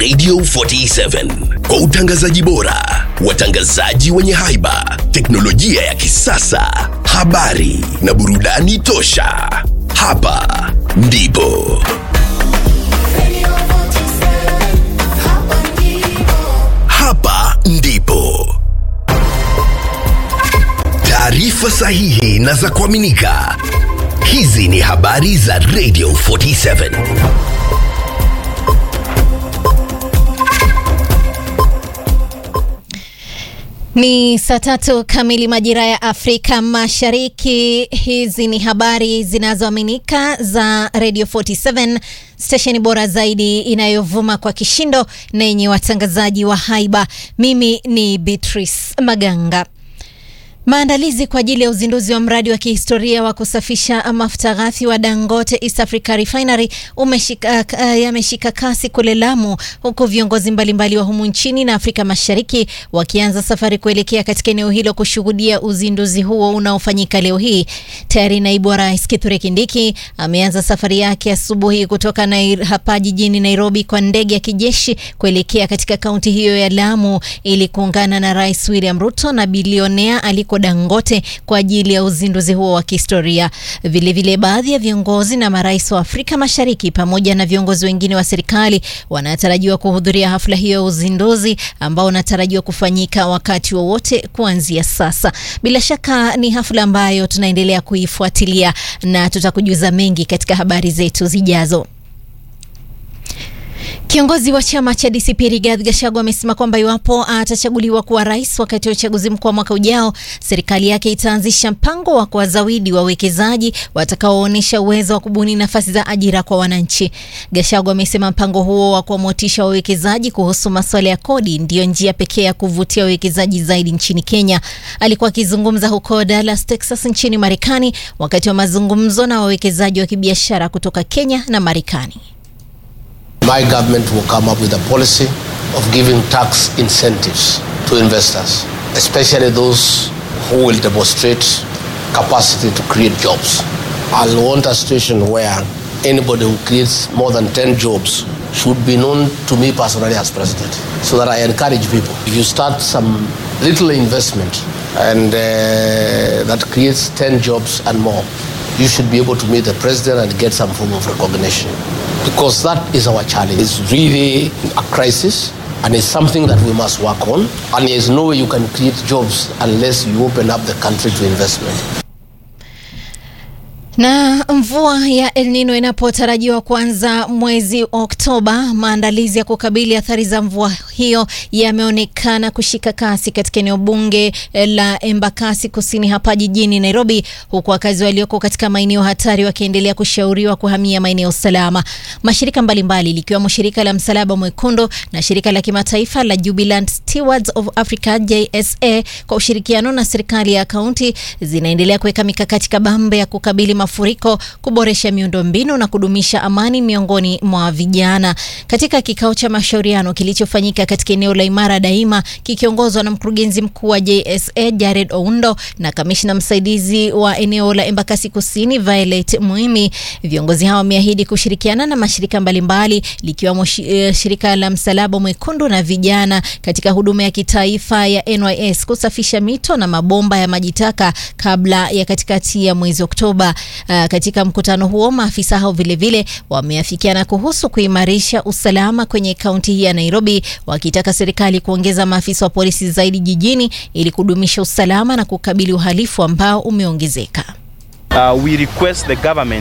Radio 47 kwa utangazaji bora, watangazaji wenye haiba, teknolojia ya kisasa, habari na burudani tosha. Hapa ndipo hapa ndipo taarifa sahihi na za kuaminika. Hizi ni habari za Radio 47. Ni saa tatu kamili majira ya Afrika Mashariki. Hizi ni habari zinazoaminika za Radio 47, stesheni bora zaidi inayovuma kwa kishindo na yenye watangazaji wa haiba. Mimi ni Beatrice Maganga. Maandalizi kwa ajili ya uzinduzi wa mradi wa kihistoria wa kusafisha mafuta ghafi wa Dangote East Africa Refinery umeshika, uh, yameshika kasi kule Lamu, huku viongozi mbalimbali wa humu nchini na Afrika Mashariki wakianza safari kuelekea katika eneo hilo kushuhudia uzinduzi huo unaofanyika leo hii. Tayari naibu wa rais Kithure Kindiki ameanza safari yake asubuhi kutoka Nair, hapa jijini Nairobi kwa ndege ya kijeshi kuelekea katika kaunti hiyo ya Lamu ili kuungana na Rais William Ruto na bilionea aliko Dangote kwa ajili ya uzinduzi huo wa kihistoria. Vilevile, baadhi ya viongozi na marais wa Afrika Mashariki pamoja na viongozi wengine wa serikali wanatarajiwa kuhudhuria hafla hiyo ya uzinduzi ambao unatarajiwa kufanyika wakati wowote kuanzia sasa. Bila shaka ni hafla ambayo tunaendelea kuifuatilia na tutakujuza mengi katika habari zetu zijazo. Kiongozi wa chama cha DCP Rigathi Gachagua amesema kwamba iwapo atachaguliwa kuwa rais wakati wa uchaguzi mkuu wa mwaka ujao, serikali yake itaanzisha mpango wa kuwazawidi wawekezaji watakaoonyesha uwezo wa kubuni nafasi za ajira kwa wananchi. Gachagua amesema mpango huo wa kuwamotisha wawekezaji kuhusu masuala ya kodi ndiyo njia pekee ya kuvutia wawekezaji zaidi nchini Kenya. Alikuwa akizungumza huko Dallas, Texas nchini Marekani wakati wa mazungumzo na wawekezaji wa kibiashara kutoka Kenya na Marekani. My government will come up with a policy of giving tax incentives to investors, especially those who will demonstrate capacity to create jobs. I'll want a situation where anybody who creates more than 10 jobs should be known to me personally as president, so that I encourage people. If you start some little investment and uh, that creates 10 jobs and more, you should be able to meet the president and get some form of recognition. Because that is our challenge. It's really a crisis and it's something that we must work on. And there's no way you can create jobs unless you open up the country to investment. Na mvua ya El Nino inapotarajiwa kuanza mwezi Oktoba, maandalizi ya kukabili athari za mvua hiyo yameonekana kushika kasi katika eneo bunge la Embakasi Kusini hapa jijini Nairobi, huku wakazi walioko katika maeneo hatari wakiendelea kushauriwa kuhamia maeneo salama. Mashirika mbalimbali likiwemo shirika la Msalaba Mwekundu na shirika la kimataifa la Jubilant Stewards of Africa JSA kwa ushirikiano na serikali ya kaunti zinaendelea kuweka mikakati kabambe ya kukabili mafuriko, kuboresha miundombinu na kudumisha amani miongoni mwa vijana. Katika kikao cha mashauriano kilichofanyika katika eneo la Imara Daima kikiongozwa na mkurugenzi mkuu wa JSA Jared Oundo na kamishna msaidizi wa eneo la Embakasi Kusini Violet Muimi, viongozi hao wameahidi kushirikiana na mashirika mbalimbali likiwemo shirika la Msalaba Mwekundu na vijana katika huduma ya kitaifa ya NYS kusafisha mito na mabomba ya maji taka kabla ya katikati ya mwezi Oktoba. Uh, katika mkutano huo maafisa hao vilevile wameafikiana kuhusu kuimarisha usalama kwenye kaunti hii ya Nairobi, wakitaka serikali kuongeza maafisa wa polisi zaidi jijini ili kudumisha usalama na kukabili uhalifu ambao umeongezeka. Uh, we request the government